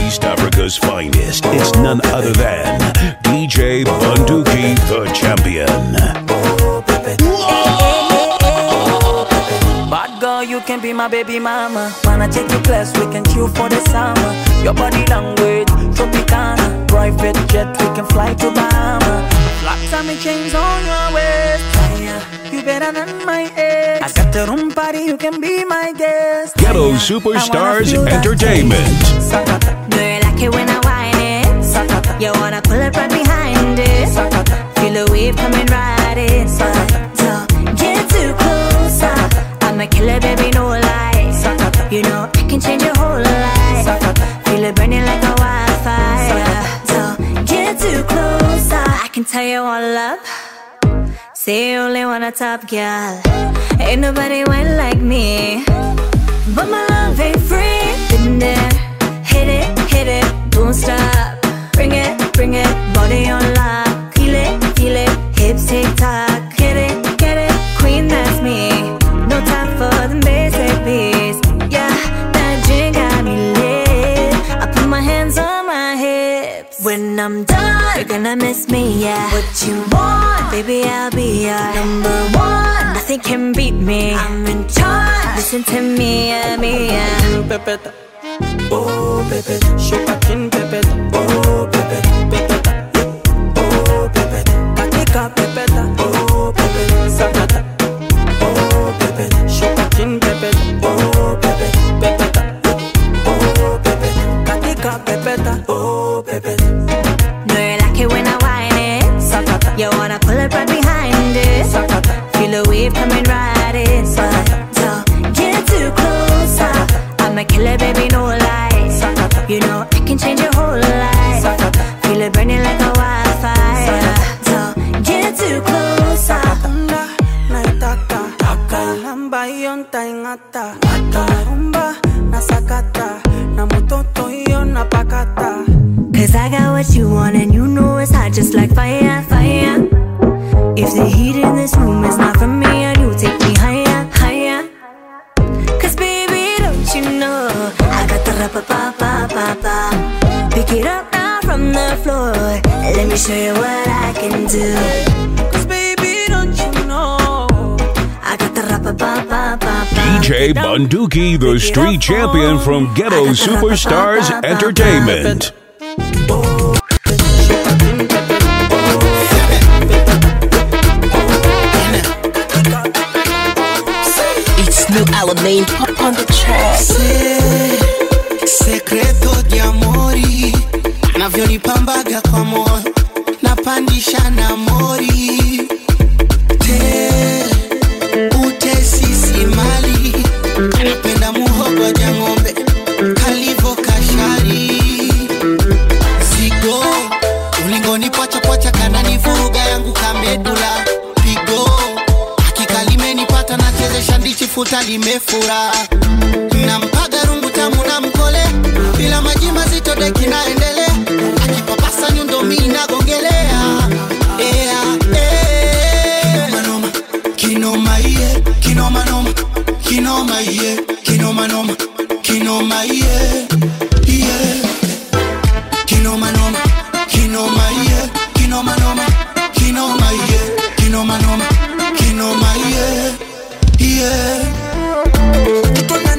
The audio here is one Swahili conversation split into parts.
East Africa's finest. It's none other than DJ Bunduki, the champion. Bad girl, you can be my baby mama. Wanna take you class, we can chill for the summer. Your body language, Tropicana. Private jet, we can fly to Bahama. Flat tummy chains on your waist. Fire, you better than my ex. I got the room party, you can be my guest. Ghetto Fire, I Superstars wanna feel that Entertainment. taste. Sakata, Do you like it when I whine it? sakata, You wanna pull it right behind it? sakata. Feel the wave coming right in. So get too close. I'm a killer, baby, no lies. You know I can change your whole life. Feel it burning like a wildfire. So get too close. I can tell you all up. Say you only want a top girl. Ain't nobody went like me. But my love ain't free. Been there, hit it, hit it, don't stop. Bring it, bring it, body on lock. Feel it, feel it, hips tick tock. Get it, get it, queen, that's me. No time for the basic beats. Yeah, that drink got me lit. I put my hands on my hips. When I'm done, you're gonna miss me, yeah. What you want, baby, I'll be your number one. Nothing can beat me. I'm in charge. Listen to me, yeah, me, yeah. pepeta. Oh, pepeta. Shake a chin, pepeta. Oh, pepeta. Pepeta. Oh, pepeta. Katika, pepeta. Oh, pepeta. Sakata. Oh, pepeta. Shake a chin, pepeta. Oh, pepeta. Pepeta. Oh, pepeta. Katika, pepeta. Oh, pepeta. Know you like it when I whine it. Sakata. You wanna pull it right behind it. Sakata. Feel the wave coming right in. But don't get too close. I'm a killer, baby, no lies. You know I can change your whole life. Feel it burning like a wildfire. Don't get too close. Unda, naitaka Kalamba hiyo ntaing'ata Rumba, nasakata Na mutoto hiyo napakata Cause I got what you want and you know it's hot just like fire, fire. If the heat in this room is not from me and you take me higher, higher. Cause baby, don't you know I got the rapa pa pa pa pa. Pick it up now from the floor. Let me show you what I can do. Cause baby, don't you know I got the rapa pa pa pa pa. DJ Bunduki, the street champion from Ghetto Superstars Entertainment. It's new Alamein pop on the track. Sekreto di amori anavyonipambaga kwa moyo napandisha na mori te utesisi mali anapenda muhogo ja ng'ombe kalivo kashari zigo ulingoni pochapocha kananivuruga yangu kamedula pigo hakika limenipata nachezesha ndichi futa limefura nampaga rungu tamu na mkole bila maji mazito deki naendelea akipapasa nyundo mi nagongelea Ea, eh. kinoma iye kinomanoma kinoma iye kinomanoma kinoma iye iye kinomanoma kinoma iye kinomanoma kinoma iye kinomanoma kinoma iye iye Mtoto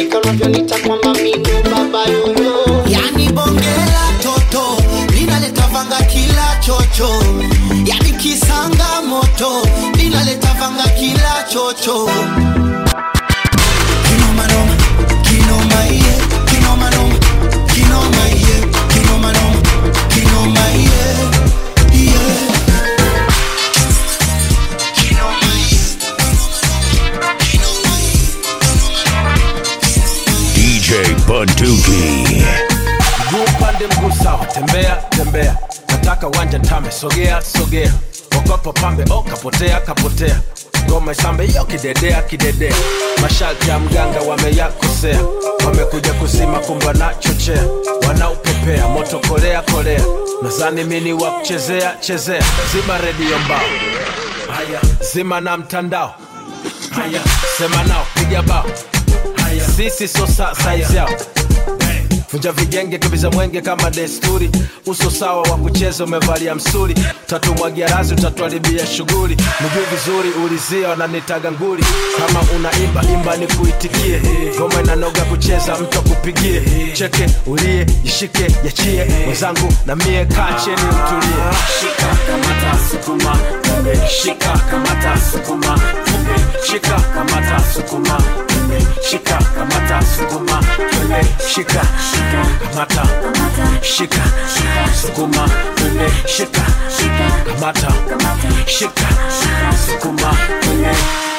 ukifika unavyonita kwamba mimi baba yoyo yani bongela toto linaleta vanga kila chocho yani kisanga moto linaleta vanga kila chocho kinomanoma kinoma iye kinomanoma kinoma iye kinomanoma kinoma iye iye kinoma iye DJ Bunduki. mguu upande mguu sawa tembea tembea nataka wanja tame sogea sogea okopo pambe o kapotea kapotea ngoma isambe iyo kidedea kidedea masharti ya mganga wameyakosea wamekuja kusima kumba na chochea wanaupepea moto kolea kolea nazani mini wa kuchezea chezea zima redio mbao haya zima na mtandao haya sema nao piga bao haya sisi so sa saizi yao vunja vijenge kibiza mwenge kama desturi uso sawa wa kucheza umevalia msuri tatumwagia razi utatuharibia shughuli mguu vizuri ulizia wananitaga nguli kama unaimba imba ni kuitikie ngoma inanoga kucheza mtu akupigie cheke ulie jishike yachie mwenzangu na mie kaa cheni mtulie shika kamata sukuma kumbe shika kamata sukuma kumbe shika kamata sukuma kumbe shika kamata sukuma kumbe shika kamata shika sukuma kumbe shika kamata shika sukuma kumbe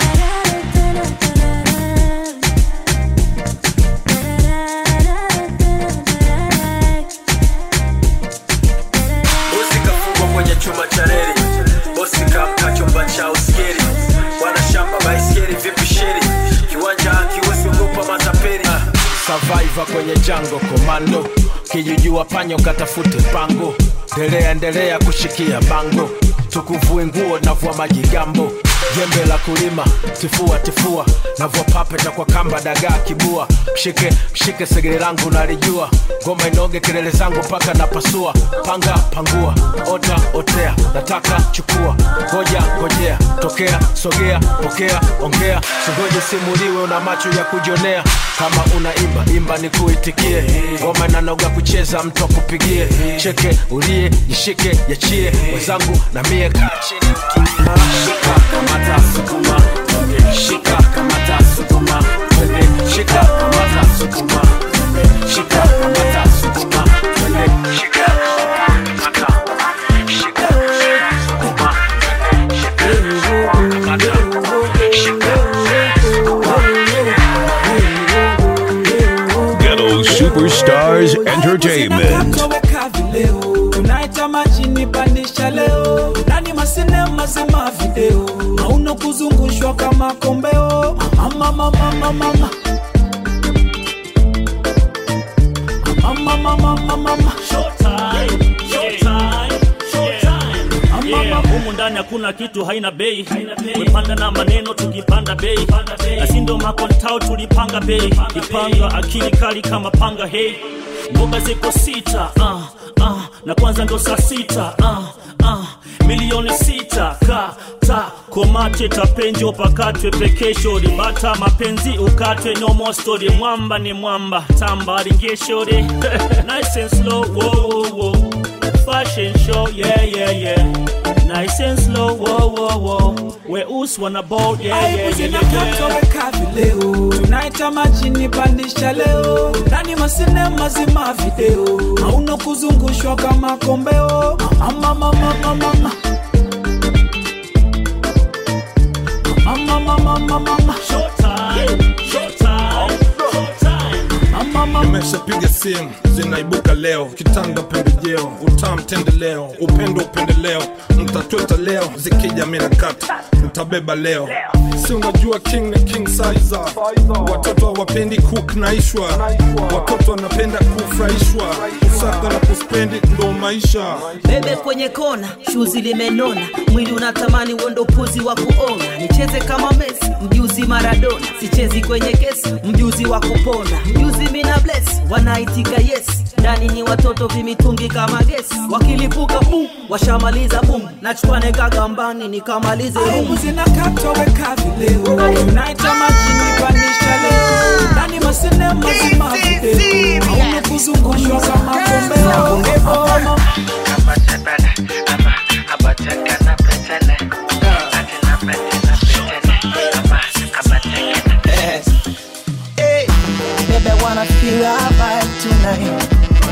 bosi kafungwa kwenye chuma cha reli bosi kamka chumba cha uskeri bwana shamba baiskeri vipi sheri kiwanja akiwezi ogopa matapeli survivor kwenye jango komando kijujua panyo katafute pango ndelea endelea kushikia bango tukuvue nguo navua majigambo jembe la kulima tifua tifua navua papeta kwa kamba dagaa kibua mshike mshike segere langu nalijua ngoma inoge kelele zangu mpaka napasua panga pangua ota otea nataka chukua ngoja ngojea tokea sogea pokea ongea singoje simuliwe una macho ya kujionea kama unaimba imba ni kuitikie ngoma inanoga kucheza mtu akupigie cheke ulie jishike yachie wenzangu na mie kaa chini shika kamata sukuma shika kamata sukuma shika kamata sukuma shika kamata sukuma shika kamata shika sukuma shika kamata shika Ghetto Superstars Entertainment. Koweka vileo tunaita majini pandisha leo ndani masine mazima video hauna kuzungushwa kama kombeo mama mama mama mama mama mama mama mama Showtime, showtime, showtime. Mama, Yeah, mama. humu ndani hakuna kitu haina bei wepanda na maneno tukipanda bei na si ndo makontao tulipanga bei kipanga akili kali kama panga hei mboga ziko sita uh, uh, na kwanza ndo saa sita uh, uh, milioni sita kata komate tapenjo pakatwe pekesho ribata mapenzi ukatwe no more story mwamba ni mwamba tamba ringeshore nice and slow whoa, whoa, whoa. fashion show yeah yeah yeah nice and slow whoa whoa whoa weusi wana bold yeah yeah yeah, yeah, yeah. koweka vileo tunaita majini pandisha leo ndani masine mazima video hauna kuzungushwa kama kombeo mama mama mama mama mama mama mama mama Showtime, showtime, showtime. mama mama nimeshapiga simu zinaibuka leo kitanda pembejeo utam tendeleo upendo upendeleo mtatweta leo zikija mina kata mtabeba leo si unajua king na king sizer watoto hawapendi cook na ishwa watoto wanapenda kufurahishwa kusaka na kuspendi ndo maisha bebe kwenye kona shuzi limenona mwili unatamani uondo puzi wa kuona nicheze kama mesi mjuzi maradona sichezi kwenye kesi mjuzi wa kupona mjuzi mina bless wanaitika yes ndani ni watoto vimitungi kama gesi wakilipuka bum washamaliza bum nachukwane kagambani nikamalize aibu zinakatoweka vileo naita majini panisha leo ndani masine mazima video hauna kuzungushwa kama kombeo Ebo. Hey, baby, I wanna feel your vibe tonight.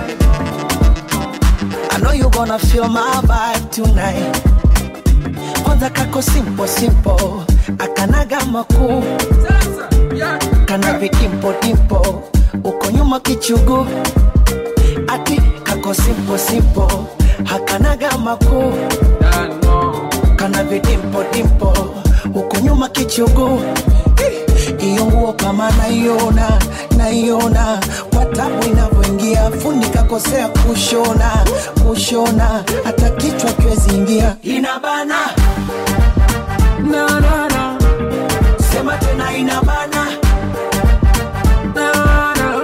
I know you gonna feel my vibe tonight. Kwanza kako simple simple, akanaga makuu, kana vidimpo dimpo, uko nyuma kichugu, ati kako simple simple, hakanaga makuu, kana vidimpo dimpo, uko nyuma kichugu iyo nguo kama naiona naiona kwa tabu inavyoingia fundi kakosea kushona kushona hata kichwa kiwezi ingia inabana na, na, na. sema tena inabana na, na.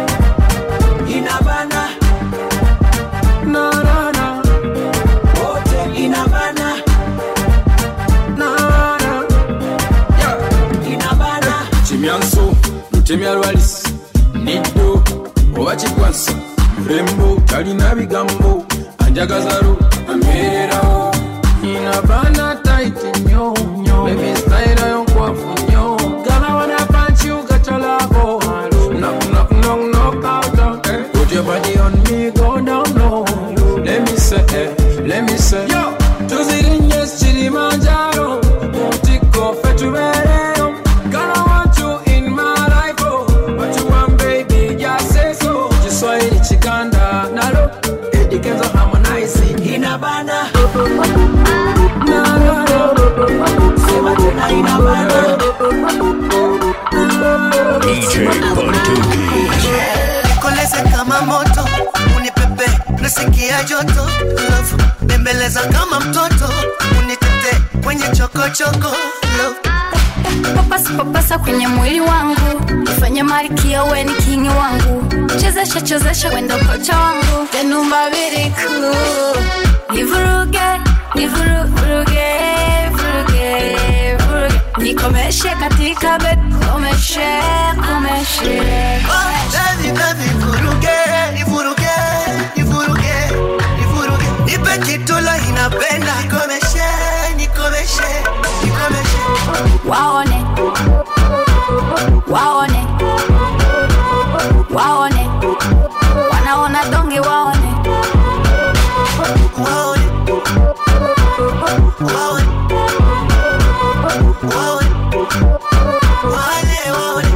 inabana na, na, na. wote inabana na, na. inabana kimyanso lutemya lwalis niddo oba kikwasa mulembo talina bigambo anjagazalo amererawo inabana taiti nyo nyo bebi style yo nkwafu nyo gana wana punch you got your love knock knock knock knock out eh. put your body on me go down low let me say eh, let me say yo tuzirinye kilimanjaro mutiko fetubereyo Gonna want you in my life, oh. What you want, baby, just say so. Kiswahili chikanda nalo Eddie Kenzo harmonize inabana Na, na, na. sema tena inabana DJ Bunduki. nikoleze kama moto unipepe nasikia joto love bembeleza kama mtoto unitete kwenye chokochoko love papasa papasa kwenye mwili wangu ifanye malkia we ni kingi wangu chezesha chezesha wendo kocha wangu tenumba biriku nivuruge nivuruge vuruge vuruge nikomeshe katika bed komeshe komeshe Baby, baby, vuruge, nivuruge, nivuruge, nivuruge. Nipe kitula inapenda nikomeshe, nikomeshe, nikomeshe. waone waone waone wanaona donge waone Waone, waone, waone, wale waone.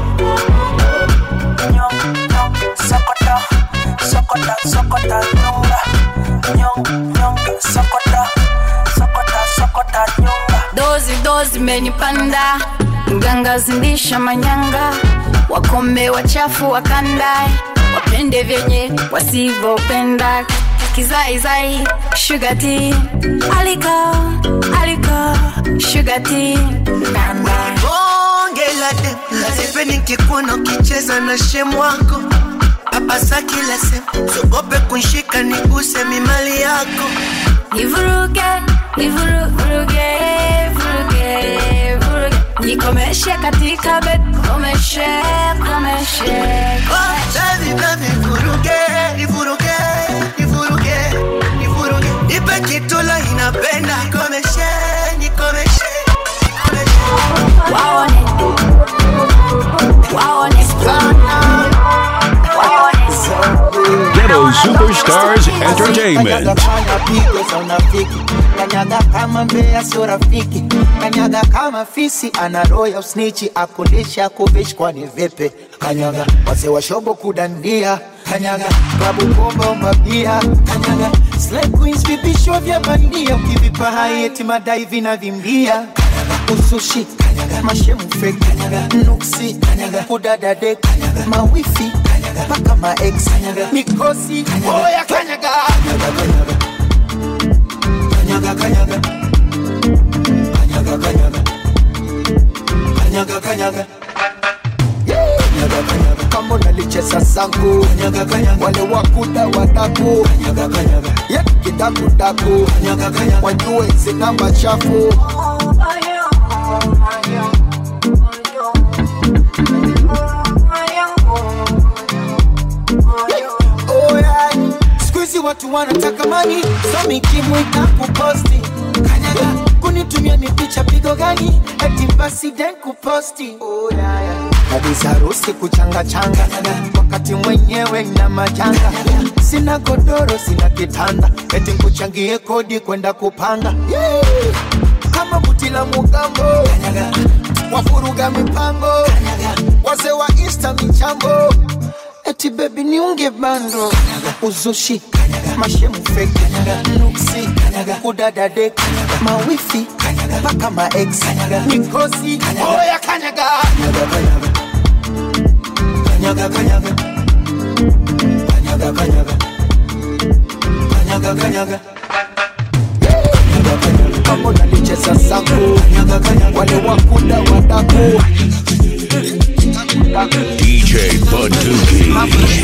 sokota sokota sokota nyonga nyonga nyonga sokota sokota sokota nyonga dozi dozi menipanda mganga zindisha manyanga wakombe wachafu wakandae wapende vyenye wasivyopenda kizaizai shugati aliko aliko shugati nanda bonge la dem lazipe nikikuona ukicheza na shemu wako papasa kila sehemu sogope kunshika niguse mimali yako nivuruge nivuruge vuruge vuruge nikomeshe katika bed komeshe komeshe Baby, baby, vuruge, nivuruge, nivuruge, nivuruge. Nipe kitula inapenda nikomeshe, nikomeshe, nikomeshe. waone waone Ghetto Superstars Entertainment. Kanyaga pigo za unafiki kanyaga kama mbea sio rafiki kanyaga kama fisi ana roho ya usnichi akulisha kuvishi kwani vipi kanyaga wazee wa shobo kudandia kanyaga klabu bomba umabia kanyaga slay queens vipisho vya bandia ukivipa hai eti madai vinavimbia kanyaga usushi kanyaga mashemu fake kanyaga nuksi kanyaga kudadade kanyaga mawifi kanyaga paka maex kanyaga mikosi oya kanyaga kanyaga kanyaga kanyaga kanyaga kanyaga kanyaga kanyaga kanyaga kanyaga kama unalicheza zangu wale wakuda wadaku Ye, kidakudaku wajue zina machafu Oh, yeah. Siku hizi watu wanataka mani so mikimwita kuposti kanyaga kunitumia mipicha pigo gani eti basi den kuposti oh, yeah, yeah. kabisa harusi kuchanga changa wakati mwenyewe na majanga sina godoro sina kitanda eti nkuchangie kodi kwenda kupanga yeah. kama buti la mugambo wafuruga mipango wazee wa insta michambo eti bebi niunge bando uzushi mashemu feki nuksi kudadade mawifi mpaka maex mikosi oya kanyaga kanyaga kanyaga kanyaga kanyaga kanyaga kanyaga kama unalicheza zangu wale wakuda wadaku DJ Bunduki.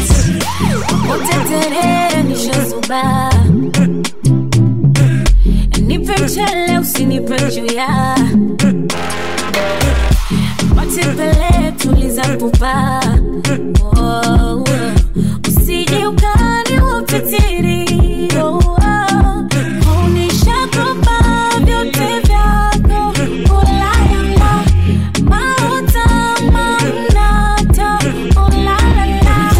uteterere nishazuba nipe mchele usinipe juya matembele tuliza pupa oh, usije ukani upitiri oh, oh. unishakopa vyote vyako ulayala mauta mamnata ulalala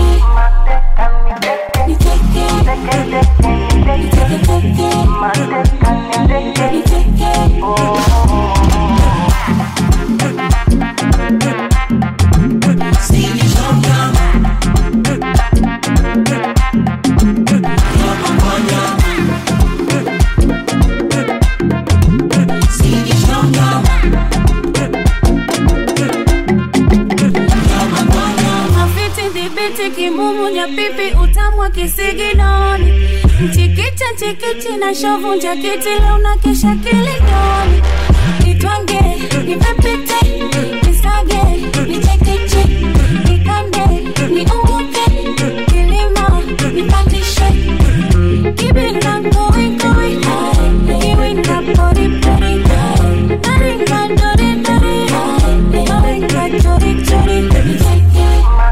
Mafiti dhibiti kimumu nyapipi utamwa kisiginoni mchikicha chikichi na shovu njakiti leo na kesha kilidoni nitwange nipepete nisage nichekeche nikande niunguke kilima nipandishe kibinda ngoingoi kiwinda poripori naringa doridori naringa chorichori nicheke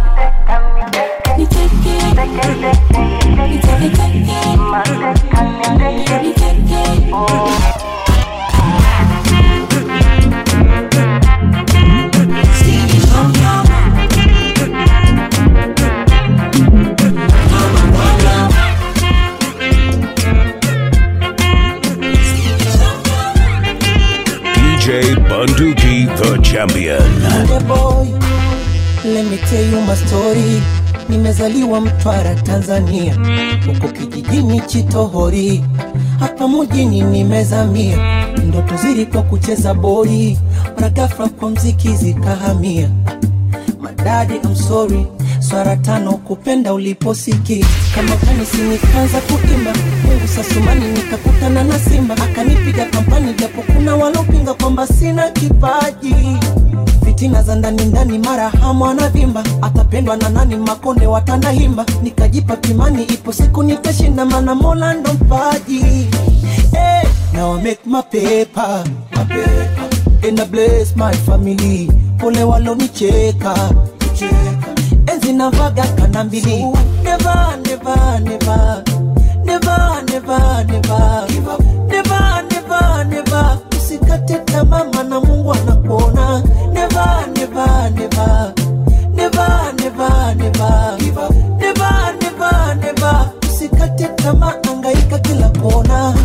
DJ Bunduki, the champion. Hey boy, let me tell you my story. Nimezaliwa Mtwara, Tanzania, huko kijijini Chitohori, hapa mjini nimezamia. Ndoto zilikuwa kucheza boli, mara ghafla kwa mziki zikahamia. Madadi, I'm sorry, swara tano kupenda uliposiki kama kanisi nikaanza kuimba Mungu sasumani nikakutana na Simba akanipiga kampani, japo kuna walopinga kwamba sina kipaji fitina za ndani ndani, mara hamu anavimba, atapendwa na nani? Makonde watanahimba, nikajipa kimani, ipo siku nitashinda, mana Mola ndo mpaji. Hey, now I make my paper, my paper. And I bless my family, pole walonicheka enzi navaga kana mbili, never, never, never, never, never, never, never, never, never, usikate tamaa, maana Mungu anakuona. Never, never, never, never, never, never, never, never, never, usikate tamaa, angaika kila kona.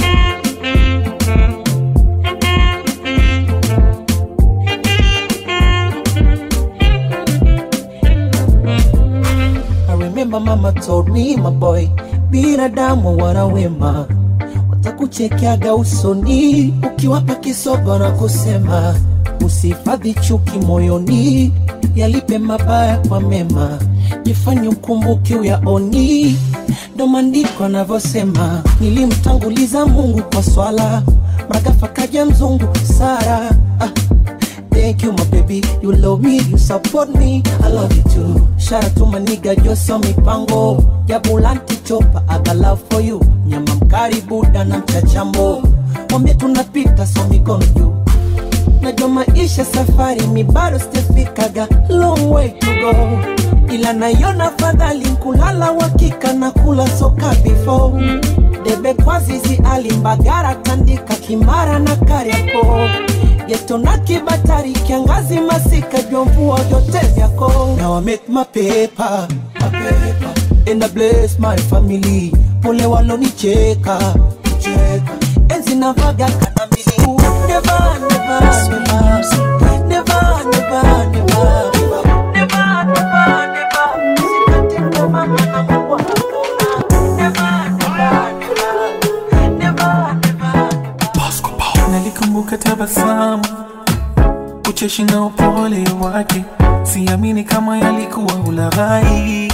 I remember mama told me my boy, binadamu wana wema, watakuchekeaga usoni ukiwapa kisogo na kusema usihifadhi chuki moyoni, yalipe mabaya kwa mema, jifanye ukumbuki uyaoni. Ndo maandiko anavyosema, nilimtanguliza Mungu kwa swala, mragafa kaja mzungu Sara ah, thank you my baby you love me you support me i love you too shout out to my nigga joso mipango jabulanti chopa i got love for you nyama mkari buda na mchachambo mwambie tunapita so mikono juu najua maisha safari mi bado sijafikaga long way to go ila naiona fadhali kulala wakika na kula soka before debe kwa zizi alimbagara tandika kimara na kariako geto na kibatari kiangazi masika jomvua vyote vyako now I make my paper, my paper. and I bless my family pole walonicheka cheka enzi navaga kana miguu never never never never never never never never never Usikate tamaa na Mungu hakuna never never never never nalikumbuka tabasamu ucheshi na upole wake siamini kama yalikuwa ulaghai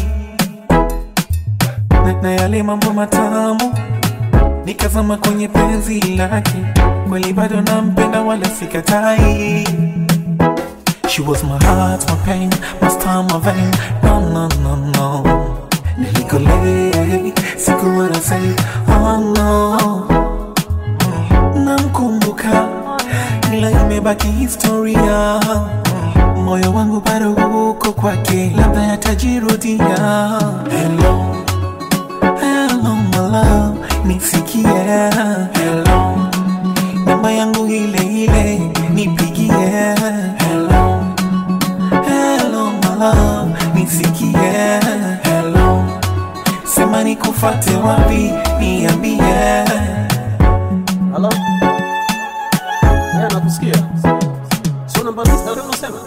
na, na yale mambo matamu nikazama kwenye penzi lake kweli bado nampenda wala sikatai She was my heart, my pain, my star, my vein. No, no, no, no. Nikolay, sikuwa na say, oh no. Namkumbuka, ila imebaki historia. Moyo wangu bado uko kwake, labda yatajirudia. Hello, hello my love, nisikie. Hello, namba yangu ile ile, nipigie. Hello, hello my love, nisikie. Hello, sema nikufate wapi, niambie. Halo? Yeah, nakusikia. Sio namba lista ndio unasema?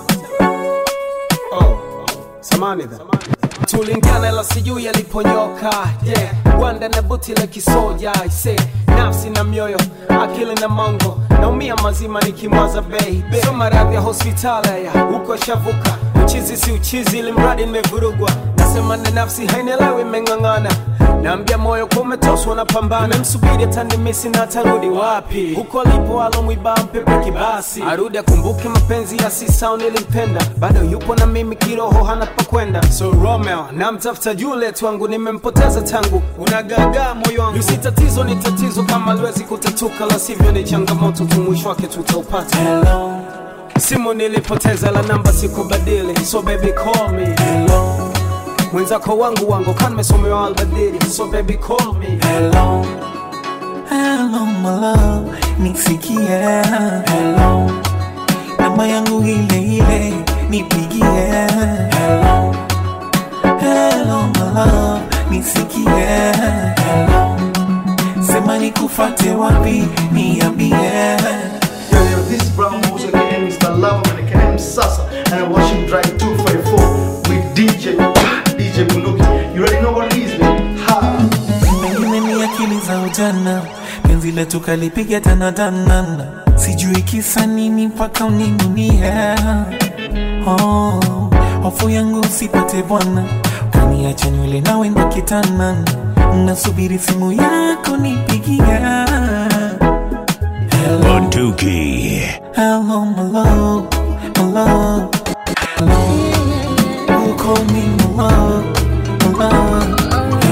Oh, samani dha. Tulingana ila sijui yaliponyoka. Yeah, gwanda na buti la kisoja. I say, nafsi na mioyo, akili na mongo. Naumia mazima nikimwaza baby. Sio maradhi ya hospitali ya huko shavuka. Uchizi si uchizi ili mradi nimevurugwa. Nasema na nafsi hainielewi imeng'ang'ana. Naambia moyo kwa umetoswa na pambana. Nimemsubiri atanimisi na atarudi wapi? Huko alipo alomwiba mpepe kibasi. Arudi akumbuke mapenzi ya sisa nilimpenda. Bado yupo na mimi kiroho hana pa kwenda. So Romeo, namtafuta Juliet wangu nimempoteza tangu. Unagagaa moyo wangu. Yusi tatizo ni tatizo kama liwezi kutatuka la sivyo ni changamoto tu mwisho wake tutaupata. Hello. Simu nilipoteza la namba sikubadili. So baby call me. Hello. Mwenzako wangu wangu kan mesomewa albadili. So baby call me. Hello, hello my love, nisikie. Hello, namba yangu ile ile, nipigie. Hello, hello my love, nisikie. Hello, sema nikufate wapi, niambie. Yo, yo, this is Brown Moose again, Mr. Love American Sasa, and I'm watching Drive 254 with DJ, DJ Bunduki. You already know what it is, man. Ha! Mengine ni akili za ujana, penzi letu kalipiga tanatanana, sijui kisa nini mpaka uninunie. Oh, hofu yangu usipate bwana, kaniacha nywele nawe ndo kitanana, nasubiri simu yako nipigia. Hello, Bunduki. hello my love, my love, hello, you call me my love, my love.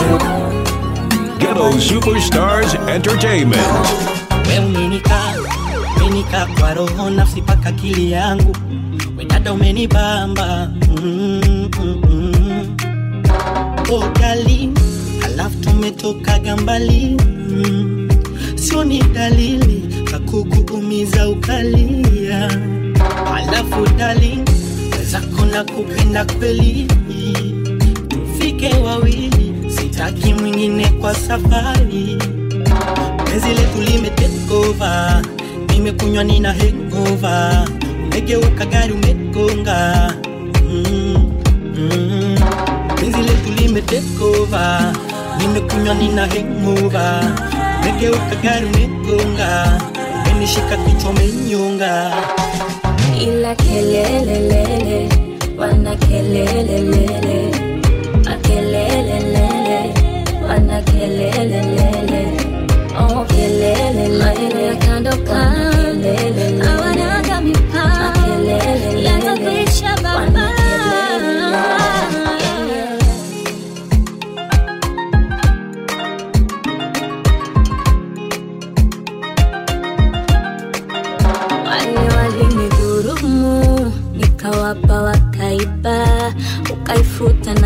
Ghetto Superstars Entertainment. we umenika umenika kwa roho nafsi paka akili yangu wedada umenibamba mm, mm, mm. oh, gali halafu tumetokaga mbali mm. sio ni dalili za kukuumiza ukalia halafu dali wezako na kupenda kweli tufike wawili sitaki mwingine kwa safari penzi letu limetekova nimekunywa nina hengova umegeuka gari umegonga mm, mm. penzi letu limetekova nimekunywa nina hengova umegeuka gari umegonga umenishika kichwa umenyonga ila kelelelele wana kelelelele makelelelele wana kelelelele oh kelele maeneo ya kando kando hawanaga mipaka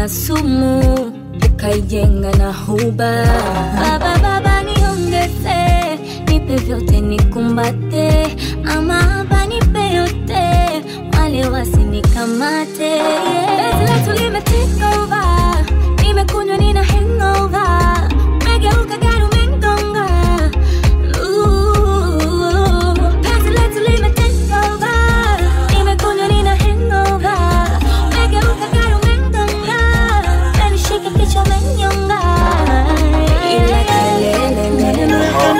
kama sumu ukaijenga na huba baba baba niongeze nipe vyote nikumbate ama hapa nipe yote wale wasinikamate Penzi letu limetake over nimekunywa nina hangover megeuka gari umengonga Ooh, penzi letu limetake over nimekunywa nina hangover megeuka gari umengonga nanishika kichwa umenyonga ila kelele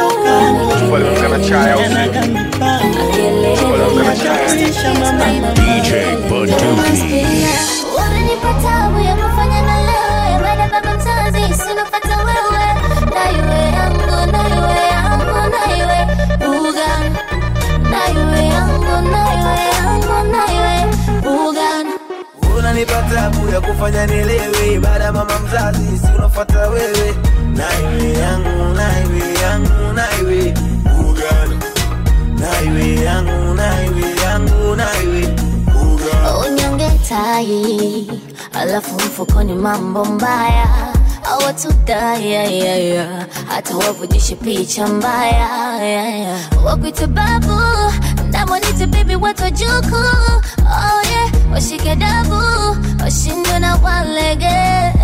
DJ Bunduki. Unanipa tabu ya kufanya na lewe baada baba mzazi sinopata wewe na iwe yangu na iwe yangu na iwe Bugan na iwe yangu na iwe yangu na iwe Bugan unanipa tabu ya kufanya nielewe baada ya mama mzazi si unafata wewe naiwe yangu naiwe yangu naiwe ugana naiwe yangu naiwe yangu naiwe unyonge tai alafu mfukoni mambo mbaya awatudayayaya hata wavujishe picha mbaya yeah, yeah. wakwite babu namwanite bibi watu wajuku oh, yeah. washike dabu washindwe na walege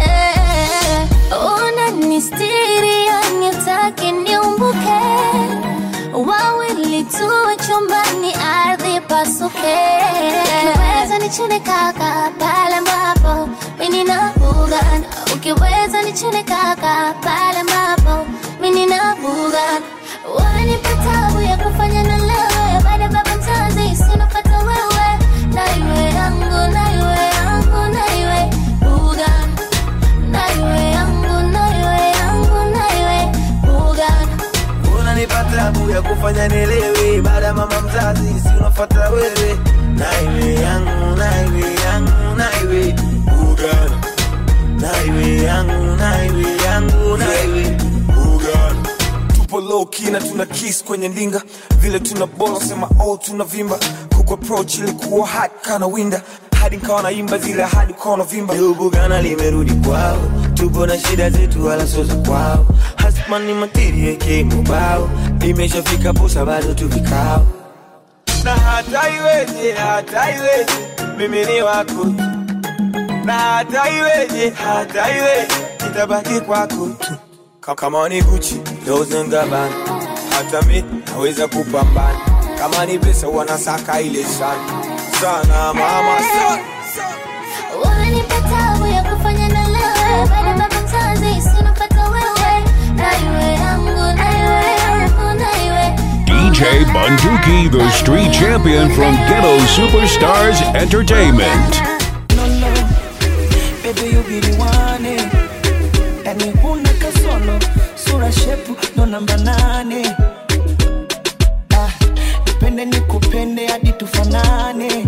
unanistiri yanitaki niumbuke wawili tuwe chumbani ardhi pasuke ukiweza nichune kaka pale ambapo mimi na bugana ukiweza nichune kaka pale ambapo mimi na bugana wanipa tabu ya kufanya na lewe baada ya baba mzazi sinopata wewe na iwe yangu na iwe yangu na iwe bugana na iwe yangu na iwe yangu na iwe bugana unanipa tabu ya kufanya nielewe baada ya mama mzazi si unafata wewe naiwe yangu naiwe yangu naiwe ugana naiwe yangu naiwe yangu naiwe ugana tupo low key na tuna kiss kwenye ndinga vile tuna bolo sema oh tuna vimba kuku approach ilikuwa hot kana winda hadi nkawa naimba zile hadi kono vimba bugana limerudi kwao tupo na shida zetu wala sio za kwao hasmani matiri yake mubao imeshafika posa bado tu vikao na hata iweje hata iweje mimi ni wako tu. na hata iweje hata iweje nitabaki kwako tu Ka- kama ni Gucci Dolce and Gabbana hata mi naweza kupambana kama ni pesa wanasaka ile sana sana mama sana Unanipa tabu ya kufanya na lewe baada ya baba mzazi sinopata wewe na iwe yangu na iwe yangu na iwe DJ Bunduki, the street champion from Ghetto Superstars Entertainment. baby you be the one eh. yani huna kasolo sura shepu ndo namba nane ah, nipende nikupende hadi tufanane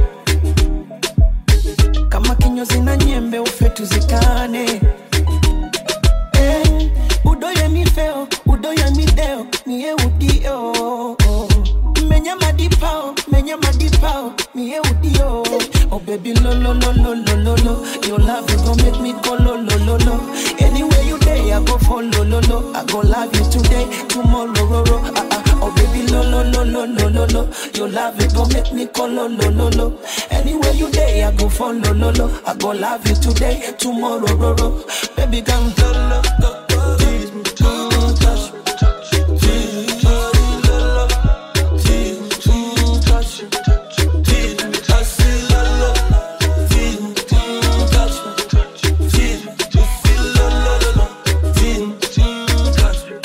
kama kinyozi na nyembe ufe tuzikane eh, udoye mifeo udoye mideo niye udio menya madipao menya madipao niye udio oh baby lo lo lo lo lo lo lo your love you gon make me go lo lo lo lo anywhere you day i go follow lo lo i go love you today tomorrow ro ro ah ah oh baby lo lo lo lo lo lo lo your love you gon make me go lo lo lo lo anywhere you day i go follow lo lo i go love you today tomorrow ro ro baby come lo lo go go tease me mm, touch me tease me lo lo tease me mm, touch me tease me I say lo lo tease me mm, touch me tease me you feel lo lo lo lo tease me mm, touch me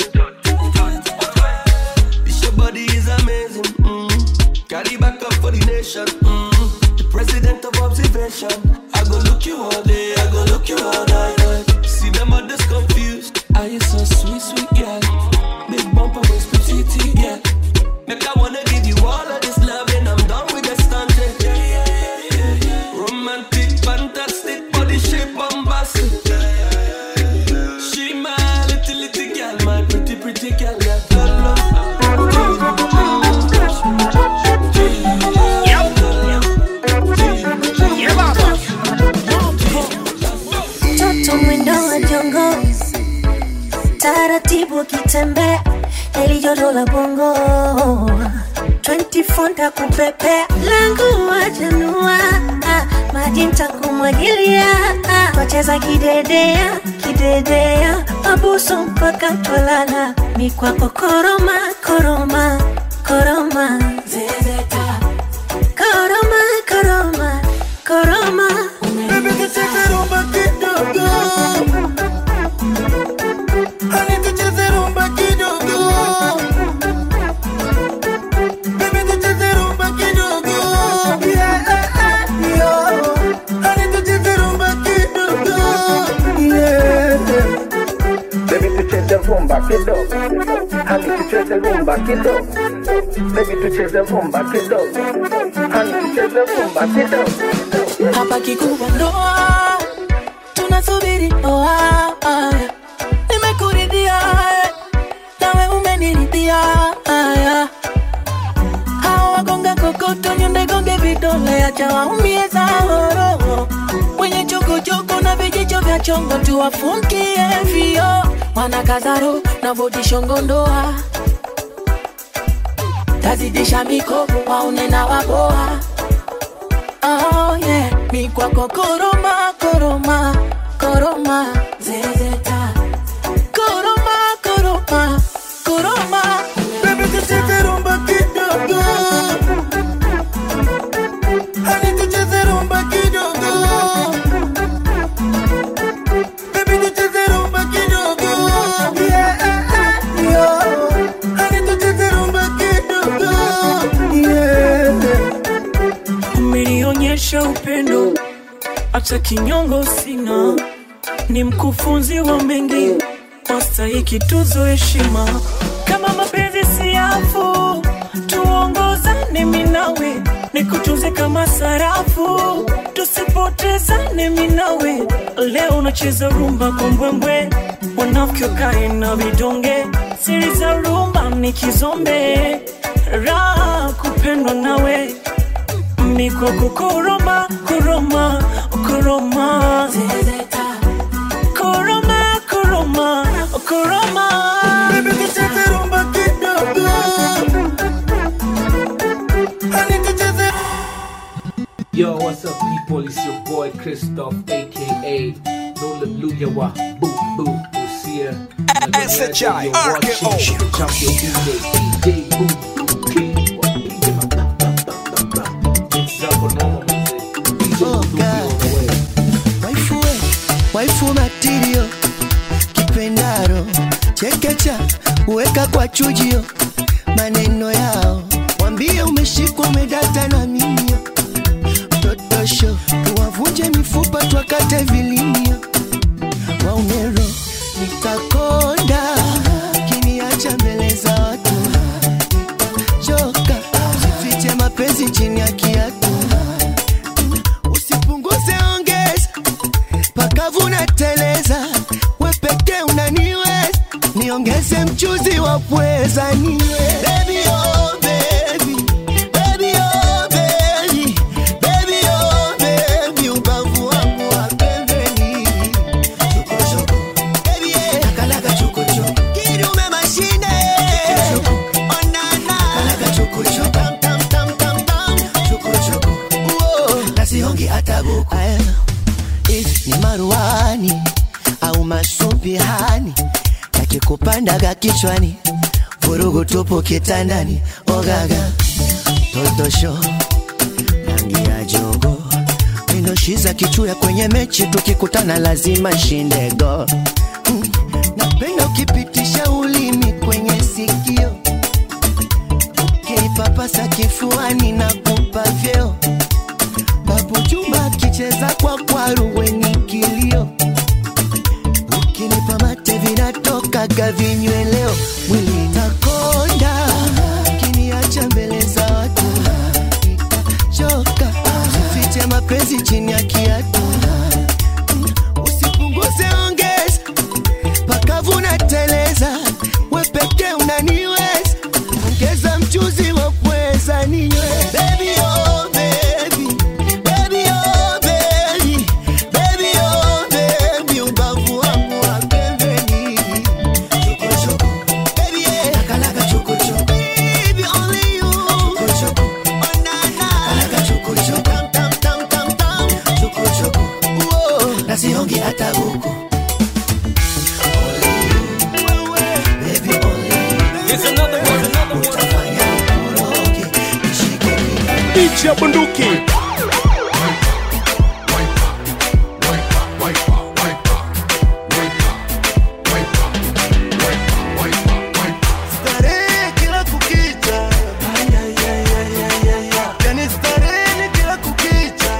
This your body is amazing. Mm. Carry back up for the nation. Mm. The president of observation. I go look you all day. I go look you all night. See them others come mtoto mwendo wa jongo taratibu akitembea heli joto la bongo 24 ntakupepea langu wajanua maji ntakumwagilia twacheza kidedea kidedea mabuso mpaka twalala mikwako koroma koroma koroma zezeta koroma koroma koroma Baby, tucheze rumba kidogo. Honey, tucheze rumba kidogo. Baby, tucheze rumba kidogo. Yeah, yeah. Honey, tucheze rumba kidogo. Yeah. Baby tucheze rumba kidogo, hani tucheze rumba kidogo. Baby tucheze rumba kidogo, hani tucheze rumba kidogo. hapa kikubwa ndoa tunasubiri ndoa nimekuridhia nawe umeniridhia hawa wagonga kokoto nyonde gonge vidole acha waumie zahoro wenye chokochoko na vijicho vya chongo tuwafungie vio wanakazaro na vodishongo ndoa tazidisha mikopo waone na waboa oh yeah mi kwako koroma koroma koroma zezeta koroma koroma koroma Baby, tucheze rumba kidogo. Honey, tucheze rumba kidogo. Baby, tucheze rumba kidogo. Yeah, yeah. Honey, tucheze rumba kidogo. Yeah. umenionyesha upendo hata kinyongo sina ni mkufunzi wa mengi wastahiki tuzo heshima kama mapenzi siafu tuongozane minawe nikutunze kama sarafu tusipotezane minawe leo unacheza rumba kwa mbwembwe wanafiki wakae na vidonge siri za rumba ni kizombe raha kupendwa nawe miko kukoroma koroma koroma koroma koroma koroma Baby, tucheze rumba kidogo. Honey, tucheze Yo, what's up, people? It's your boy Christoph, aka Nola Luyawa, Boo Boo, Lucia. SHI, RKO. Champion DJ, DJ Boo Boo, King. It's up on normal music. Oh, God. Waifu we, waifu matirio kipendaro chekecha uweka kwa chujio maneno yao wambie umeshikwa umedata na mimio totosho tuwavunje mifupa twakate vilimio waumero nitakonda kiniacha mbele za watu choka sifiche mapenzi chini ya kiatu usipunguze ongeza pakavuna teleza wepeke unaniweza niongeze mchuzi wa pweza niwe Baby, oh, baby. Baby, oh, baby. Baby, oh, baby. Ubavu wangu wa pembeni. Chokochoko. Baby, eh. Nakalaga chokochoko. Kidume mashine. Onana. Nakalaga chokochoko. Tam, tam, tam, tam, tam. Chokochoko. Uo. Nasihongi hata buku. Aya. If ni maruani au masumbihani yakikupandaga kichwani vurugu tupo kitandani ogaga totosho rangi ya jogo minoshiza kichuya kwenye mechi tukikutana lazima shindego mm. napenda ukipitisha ulimi kwenye sikio ukinipapasa kifuani na kupa vyeo babu juma akicheza kwa kwaru wenye kilio ukinipa mate vinatokaga vinyweleo mwili takonda kiniacha mbele za watu choka fiche mapenzi chini ya kiatu usipunguze ongeza pakavuna teleza wepeke unaniweza ongeza mchuzi wa pweza ninywe Baby, oh, baby. Baby, oh, baby. Baby, uroge hata huku Bichi ya bunduki Starehe kila kukicha yani starehe ni kila kukicha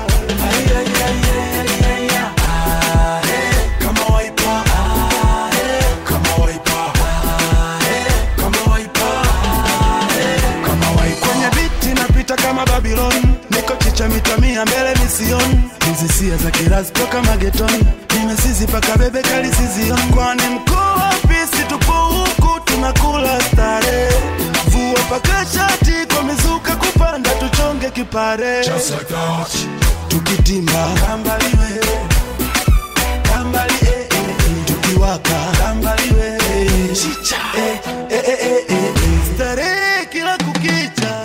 kama waipa kama waipa kama waipa kama waipa kwenye biti napita kama Babylon niko chicha mita mia mbele mision hizi sia za kirazi toka mageton nimesizi paka bebe kali sizion kwani mkuu wa pisi tupo huku tunakula stare vua paka shati kwa mizuka kupanda tuchonge kipare Just like that. tukitimba kambaliwe kambali eh, eh, eh. tukiwaka kambaliwe chicha eh, eh, eh, eh, eh, eh. starehe kila kukicha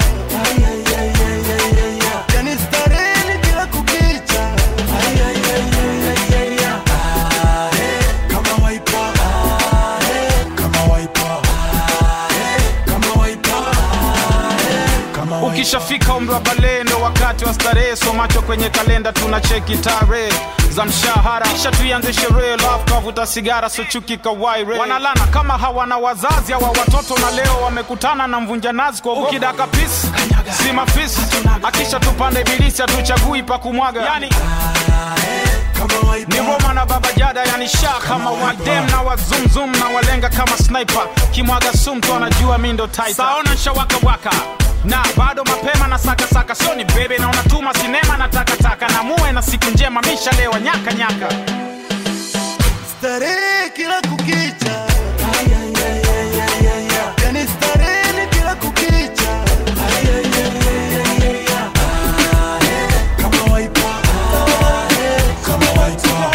yani starehe ni kila kukicha kama waipa kama waipa kama waipa kama waipa ukishafika umri wa balehe ndo wakati wa starehe so macho kwenye kalenda tuna cheki tarehe za mshahara kisha tuianze sherehe love kavuta sigara so chuki kawaire wanalana kama hawana wazazi hawa watoto na leo wamekutana na mvunja nazi kwa ukidaka pisi si mafisi akisha tupande ibilisi hatuchagui pa kumwaga yani ni Roma na Baba Jada, yani sha kama wadem na wazumzum na walenga kama sniper, kimwaga sumtu anajua mi ndo title. Saona shawaka waka na bado mapema na saka saka, sio ni bebe na unatuma sinema na takataka, na muwe na siku njema, mishalewa nyaka nyaka. starehe kila kukicha yani starehe ni kila kukicha kama waipa kama waipa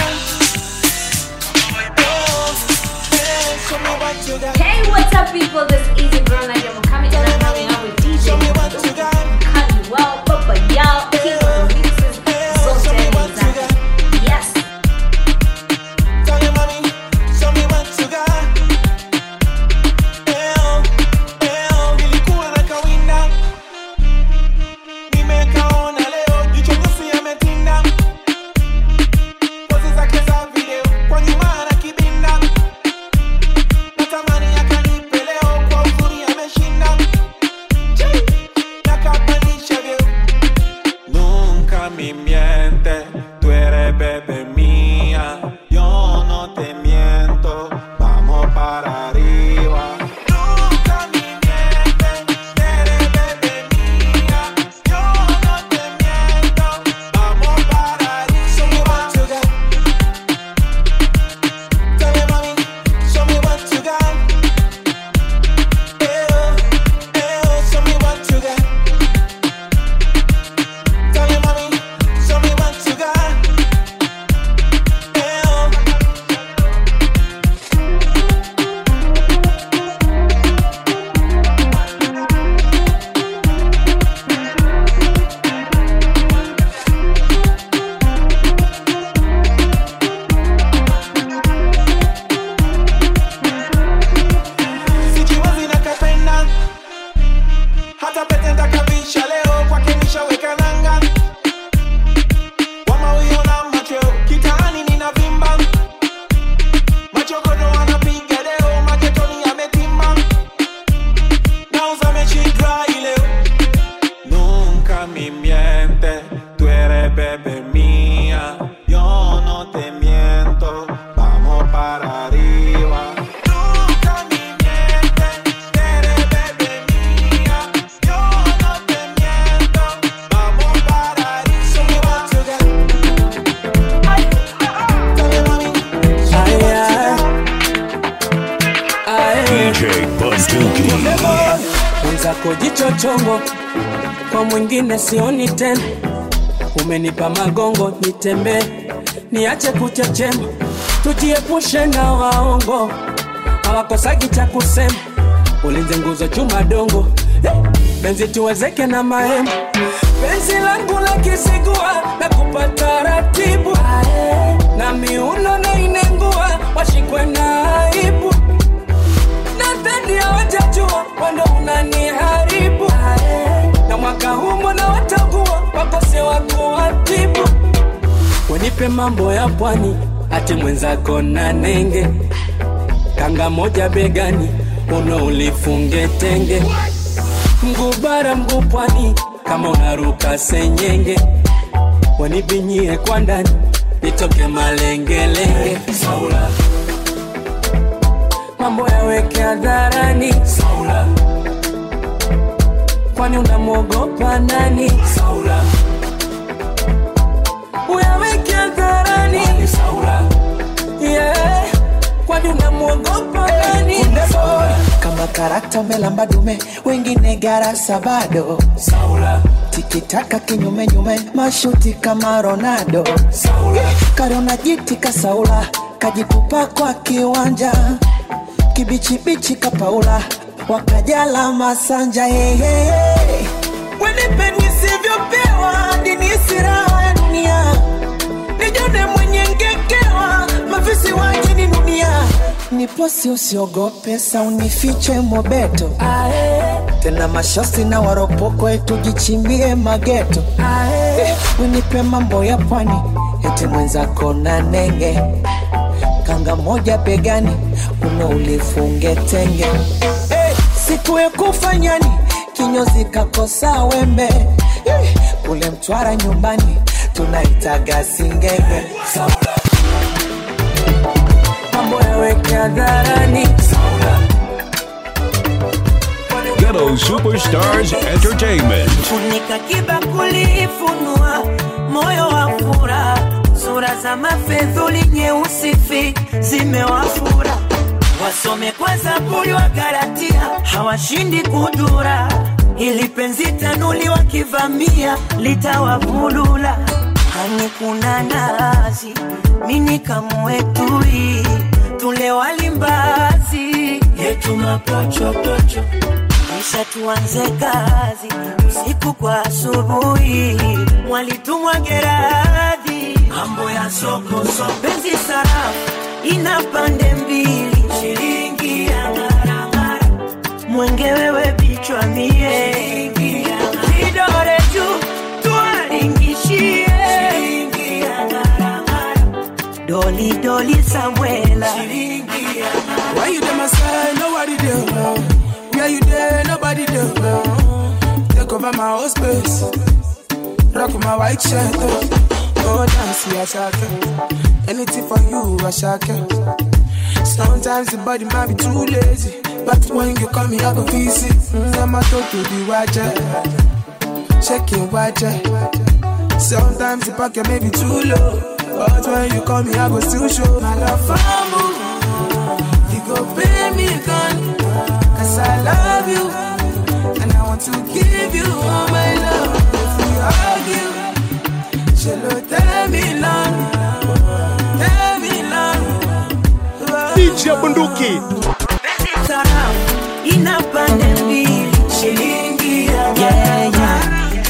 Hey, what's up, people? This is Easy Girl Nadia Mukami, and I'm hanging out with DJ Kanye Well, Papa Y'all, King of the Mixes, so standing exactly. Yes. Nunca me mientes, tú eres bebé mía. Yo no te miento, vamos para arriba. Nunca me mientes, tú eres bebé mía. Yo no te miento, vamos para arriba. Tell me, mommy, show me what you got. Ew, ew, show me what you got. Tell me, mommy, show me what you got. Ew. sijiwezi nakapenda hata pete ndakavisha leo kwake nishaweka nanga wamauiona macho kitaani ninavimba machokodo anapiga leo maketoni yametimba nauza mechi dry leo Nunca me mientes, tú eres bebé mía. Yo no te miento, vamos para arriba. Nunca me mientes, tú eres bebé mía. Yo no te miento, vamos para DJ Bunduki. mwenzako jicho chongo, kwa mwingine sioni tena. Umenipa magongo nitembee, niache kuchechema, tujiepushe na waongo, hawakosagi cha kusema. Ulinze nguzo chuma dongo, eh, benzi tuwezeke na mahema. Penzi langu la kisigua na kupata ratibu, ae, na miuno na inengua washikwe na aibu nadhani hawajajua wando unaniharibu na mwaka huu mbona watakuwa wakose wa kuwatibu wenipe mambo ya pwani ati mwenzako na nenge kanga moja begani uno ulifunge tenge mguu bara mguu pwani kama unaruka senyenge wanibinyie kwa ndani nitoke malengelenge saula mambo yaweke hadharani saula kwani unamwogopa nani saula uyaweke hadharani saula yeah. kwani unamwogopa nani saula kama karakta umelamba dume wengine garasa bado saula tikitaka kinyumenyume mashuti kama ronaldo saula karona jiti kasaula kajitupa kwa kiwanja kibichibichi kapaula wakajala masanja hehehe wenipe nisivyopewa ndini siraha ya dunia nijone mwenye ngekewa mafisi waje ni dunia niposi usiogope saunifiche mobeto tena mashosi na waropokwe tujichimbie mageto Eh, wenipe mambo ya pwani eti mwenzako na nenge kanga moja begani uno ulifunge tenge Eh, siku ya kufanyani kinyozi kakosa wembe Eh, kule mtwara nyumbani tunaitaga singenge mambo yaweke hadharani Ghetto Superstars Entertainment. funika kibakuli funua moyo wa fura sura za mafedhuli nyeusi fi zimewafura wasome kwa zaburi wa galatia hawashindi kudura ili penzi tanuli wakivamia litawavulula hani kuna nazi mini kamwetui tule walimbazi yetu mapochopocho kisha tuanze kazi usiku kwa asubuhi mwalitumwa geradhi mambo ya soko soko penzi sarafu ina pande mbili shilingi ya ngaramara mwenge wewe bichwa mie vidore juu tuwaringishie shilingi ya ngaramara doli doli samwela shilingi ya Why you there, my side? Nobody there. Where you there? Nobody there. Take over my whole space. Rock my white shirt. Go dance, yeah, shaka. Anything for you, I shaka. Sometimes the body might be too lazy. But when you call me, I go visit. Mm, I'm a talk to the watcher. Checking watcher. Sometimes the pocket may be too low. But when you call me, I go still show my love for you. You go pay me gun Cause I love you And I want to give you all my love If we argue Shall tell me long Tell me long DJ Bunduki Sarafu ina pande mbili shilingi ya yeah, yeah.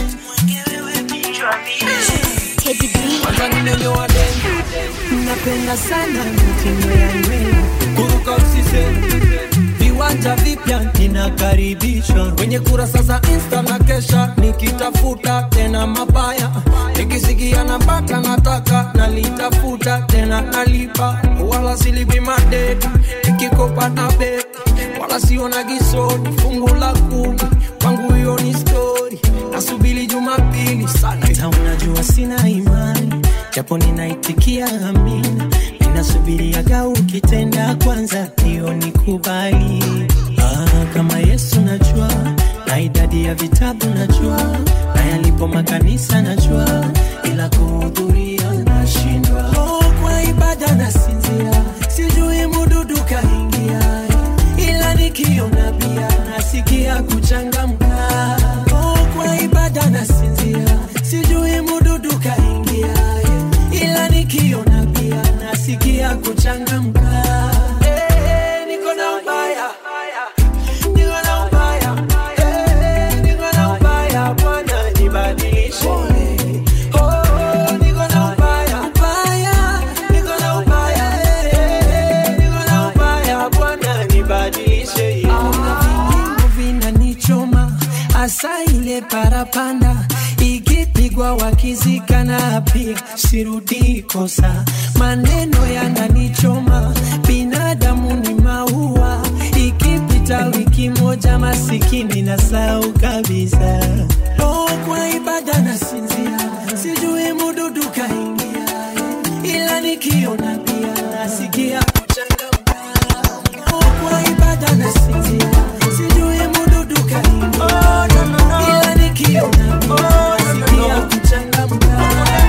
Kwanza nimenyoa dengu napenda sana mitindo ya nywele kuruka usise viwanja vipya ninakaribishwa kwenye kurasa za insta na kesha nikitafuta tena mabaya nikisikia napata nataka nalitafuta tena nalipa wala silipi madeti nikikopa na beti wala siona gisoni fungu la kumi kwangu hiyo ni stori nasubili jumapili sana hata unajua sina imani japo ninaitikia amina ninasubiriaga ukitenda kwanza hiyo ni kubali ah, kama yesu najua na idadi ya vitabu najua na yalipo makanisa najua ila kuhudhuria nashindwa oh, kwa ibada nasinzia sijui mududu kaingia ila nikiona pia nasikia kuchangamka oh, kwa ibada nasinzia sijui mududu kaingia ila nikiona pia nasikia kuchangamka Eh, niko na ubaya niko na ubaya Eh, niko na ubaya bwana nibadilishe Oh, niko na ubaya ubaya hasa ile parapanda ikipigwa wakizikana pia sirudi kosa maneno yananichoma binadamu ni maua ikipita wiki moja masikini na sau kabisa oh, kwa ibada na sinzia sijui mududu kaingia ila nikiona pia nasikia kuchangamka oh, kwa ibada na sinzia sijui mududu kaingia ila nikiona pia nasikia kuchangamka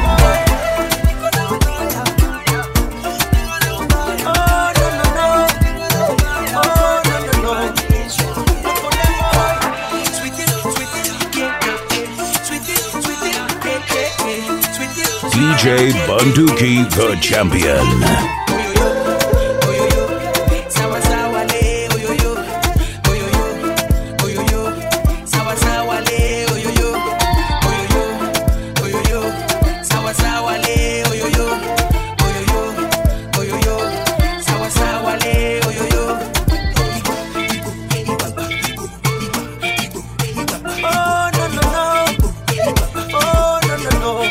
DJ Bunduki, the champion. Sawa sawa le, oyoyo, oyoyo, oyoyo. Sawa sawa le, oyoyo, oyoyo, oyoyo. Sawa sawa le, oyoyo, oyoyo, oyoyo. Sawa sawa le, oyoyo. Oh no no no, oh no no no.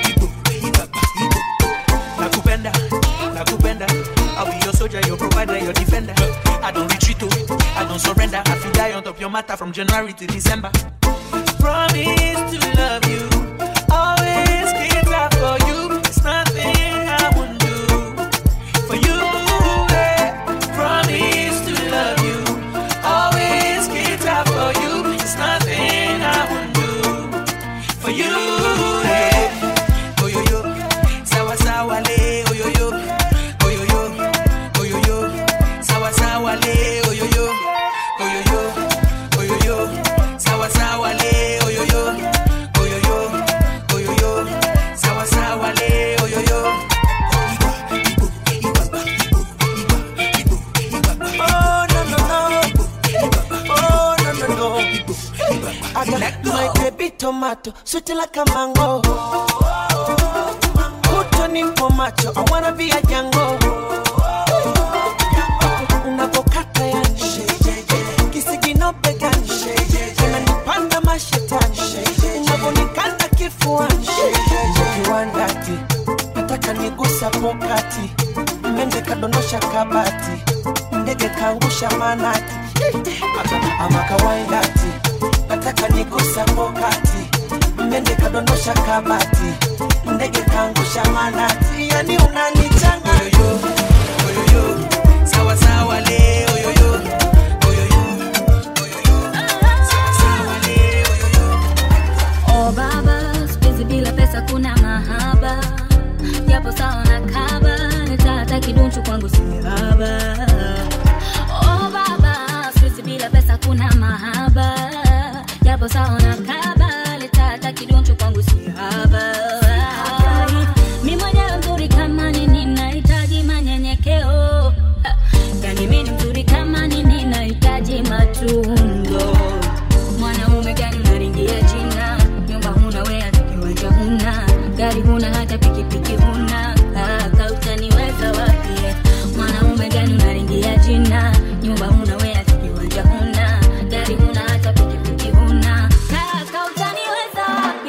Nakupenda, nakupenda. I'll be your soldier, your provider, your defender. I don't retreat, oh, I don't surrender. I feel die on top your matter from January to December. Promise to love you, always get up for you. It's nothing I won't do for you. eh. Promise to love you, always get up for you. It's nothing I won't do for you. eh. Oh yo yo, sawa sawa le, oh yo yo, oh yo yo, oh yo yo, sawa sawa le, oh yo yo, oh yo yo, oh yo yo, sawa sawa le, oh yo yo, oh yo yo, oh yo yo, sawa sawa le, oh yo yo. Oh no no no, oh no no no. I got my baby tomato, sweet like a mango. Kuto nipo macho, I wanna be a jango. Unapokata yani, kisigino begani, unanipanda mashetani, unavonikanda kifuani, kiwandati, nataka nigusa pokati, mende kadondosha kabati, ndege kaangusha manati, ama kawaindati, nataka nigusa pokati, mende kadondosha kabati, ndege kaangusha manati, yani unanichanga yoyo, yoyo, sawa sawa le oyoyo, Oh baba, siku hizi bila pesa kuna mahaba, japo sawa na kaba, nitata kidunchu kwangu si haba. Oh baba, siku hizi bila pesa kuna mahaba, japo sawa na kaba, nitata kidunchu kwangu si haba. Mi mwenyewe mzuri kama nini, nahitaji manyenyekeo. Yani mi ni mzuri kama nini, nahitaji matunzo mwanaume gani unaringia jina nyumba huna we hata kiwanja huna gari huna hata pikipiki huna kaka utaniweza wapi mwanaume gani unaringia jina nyumba huna we hata kiwanja huna gari huna hata pikipiki huna kaka utaniweza wapi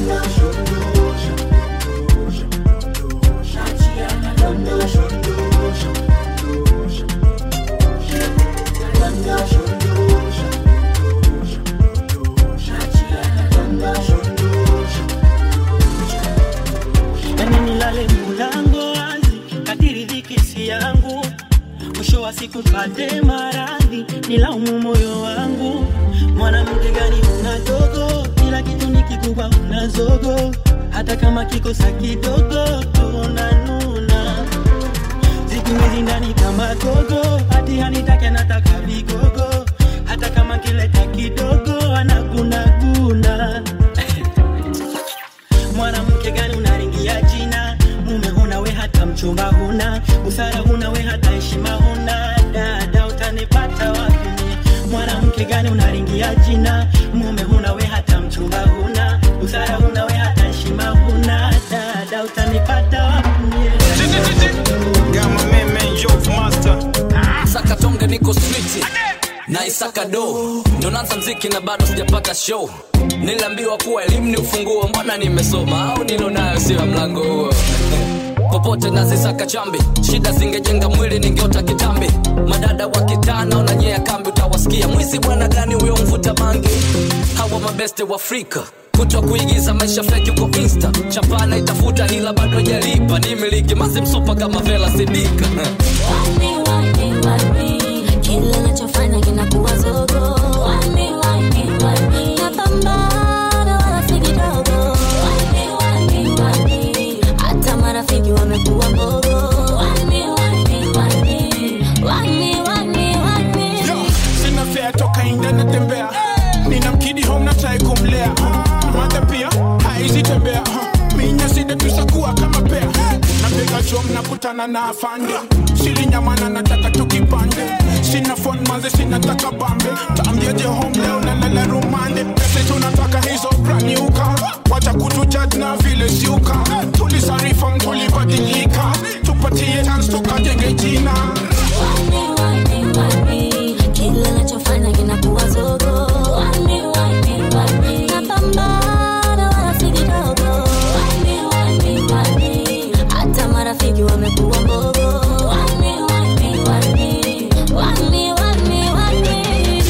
yani nilale mulango wazi kadiri dhiki si yangu mwisho wa siku pate maradhi nilaumu moyo wangu mwanamke gani una dogo kila kitu ni kikubwa una zogo hata kama kikosa kidogo tunanuna siku hizi ndani kama gogo hati hanitake nataka vigogo hata kama kileta kidogo anagunaguna mwanamke gani unaringia jina mume huna we hata mchumba huna busara huna we hata heshima huna dada utanipata wapi mie? mwanamke gani unaringia jina mume huna we hata mchumba huna busara huna we hata heshima huna dada utanipata wapi mie? sakatonge niko street na isaka do ndo naanza mziki na bado sijapata show niliambiwa kuwa elimu ni ufunguo mbona nimesoma au nilo nayo sio ya mlango huo popote nazisaka chambi shida zingejenga mwili ningeota kitambi madada wa kitana unanyea kambi utawasikia mwizi bwana gani huyo mvuta bangi hawa mabeste wa afrika kutwa kuigiza maisha feki uko insta chapana itafuta hila bado jalipa ni miliki mazimsopa kama vela sidika kila nachofanya kinakuwa zogo Wani, wani, wani. Napambana wala si kidogo Wani, wani, wani. hata marafiki wamekuwa mbogo Wani, wani, wani. Wani, wani, wani. sina fea toka inda natembea nina mkidi home na try kumlea mata pia haizi tembea minya sida tusakuwa kama pea napiga chom nakutana na afande sili nyamana nataka tukipande sina fon maze sinataka bambe taambiaje home leo nalala rumande pese tunataka hizo braniuka wacha kutujaj na vile siuka tulisarifa tulibadilika tupatie chance tukajenge jina kila nachofanya kinakuwa zogo Wani, wani, wani. Napambana wala si kidogo Wani, wani, wani. hata marafiki wamekuwa mbogo Wani, wani, wani. Wani, wani, wani.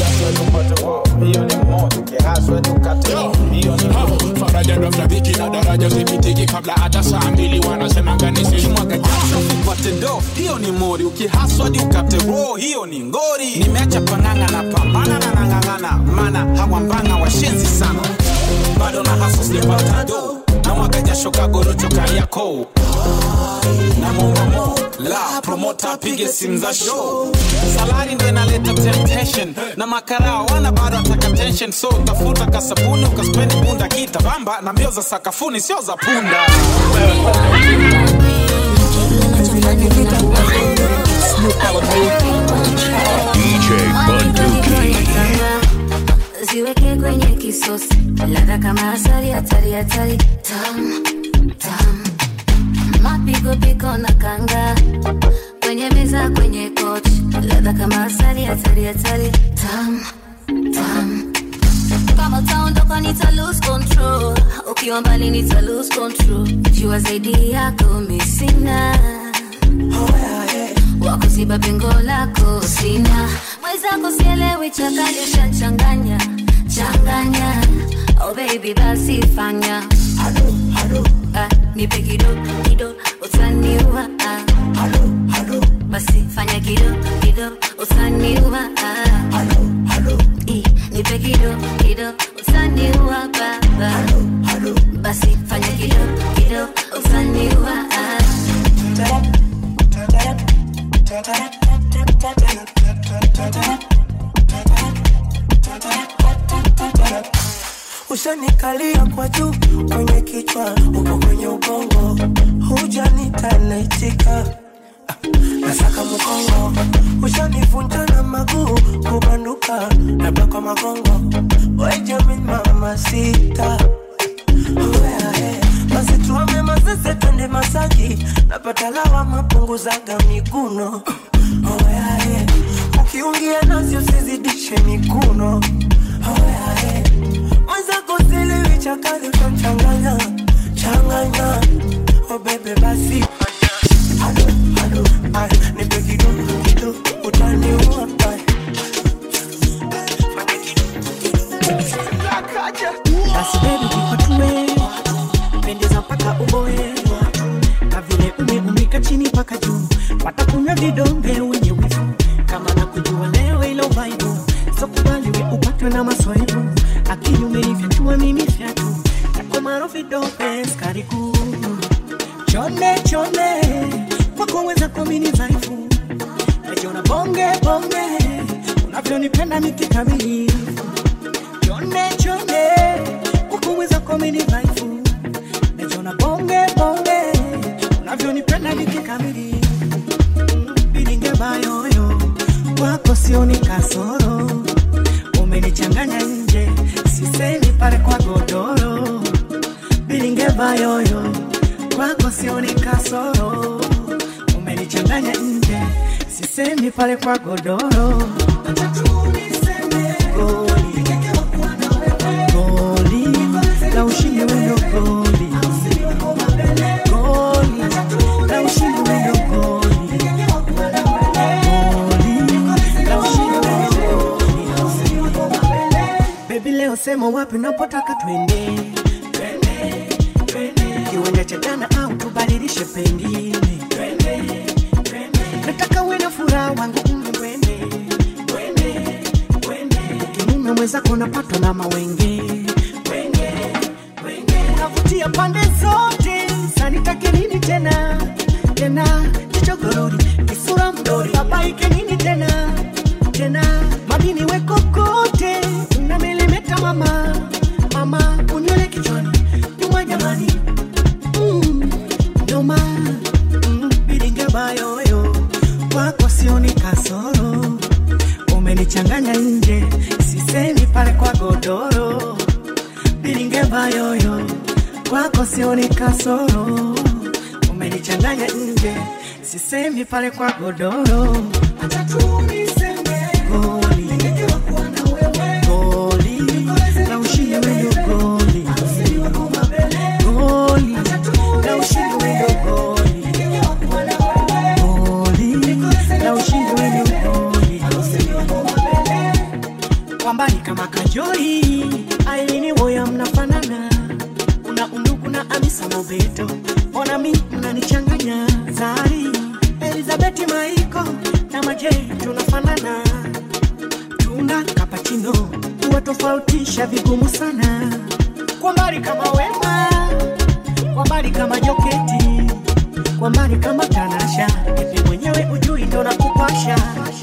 faraja ndo mtabiki na daraja zipitiki kabla hata saa mbili wanasemanga nisimwaga jasho upate do hiyo ni mori ukihaswadi ukate roho hiyo ni ngori nimeacha panganga na pambana na nangangana mana hawambanga washenzi sana bado na haso sijapata do na mwaga jasho kagorocho kariako na momamo la promota apige simu za show salari ndo inaleta temptation na makarao wana bado ataka tension so tafuta kasabuni ukaspendi bunda kita bamba na mbio za sakafuni sio za punda DJ Bunduki. ziweke kwenye kisosi ladha kama asali hatari hatari tam tam mapigo piko na kanga kwenye meza kwenye kochi ladha kama asali hatari hatari tam tam kama utaondoka nita lose control ukiwa mbali nita lose control jua zaidi yako misina wakuziba pengo lako sina mwenzako sielewi chakali shanchanganya changanya oh baby basi fanya ah, nipe kido kido utaniua ah. basi fanya kido kido utaniua ah. I, nipe kido kido utaniua baba basi fanya kido kido utaniua ah. ushanikalia kwa juu kwenye kichwa uko kwenye ubongo hujanita naitika nasaka mkongo ushanivunja na maguu kubanduka labda kwa magongo wejamin mama sita basi tuame mazeze twende masaki napata lawa mapunguzaga miguno oyae ukiungia nasi usizidishe mikuno oyae mwenzako silewi chakali utamchanganya changanya obebe basi Ado, ado, ay, nipe kidogo kidogo utaniua ay. basi bebi kikwatue pendeza mpaka uboe na vile umeumika chini mpaka juu watakunywa vidonge wenye wivu kama na kujua leo ilo vaibu sokubaliwe upatwe na maswaibu akili umenifyatua mimi fyatu takomaro vidonge skari kuu chonde chonde kwako weza kuamini dhaifu najiona bonge bonge unavyonipenda mikikamilifu chonde chonde kukuweza komini dhaifu najiona bonge bonge unavyonipenda nikikamili bilinge bayoyo wako sioni kasoro umenichanganya nje sisemi pale kwa godoro bilinge bayoyo kwako sioni kasoro umenichanganya nje sisemi pale kwa godoro Acha tu niseme goli goli sema wapi napotaka twende kiwanja cha jana au tubadilishe pengine nataka uwe na furaha wangu umbe mwende kimume mwenzako napatwa na mawenge unavutia pande zote sanitake nini tena tena kichogorori kisura mdori babaike nini tena tena madini wekokote unamelemeta mama mama unywele kichwani nyuma jamani mm, nyuma mm, bilingebayoyo kwako sioni kasoro umenichanganya nje sisemi pale kwa godoro bilingebayoyo kwako sioni kasoro umenichanganya nje sisemi pale kwa godoro Acha tu niseme goli goli na ushindi wendo goli goli na ushindi wendo goli goli na ushindi wendo goli kwa mbali kama kajoi ailini woya mnafanana una undugu na amisa mobeto ona mi mnanichanganya zari elizabeti maiko na majei tunafanana tuna kapachino kuwatofautisha vigumu sana kwa mbali kama wema kwa mbali kama joketi kwa mbali kama tanasha ipi mwenyewe ujui ndo nakupasha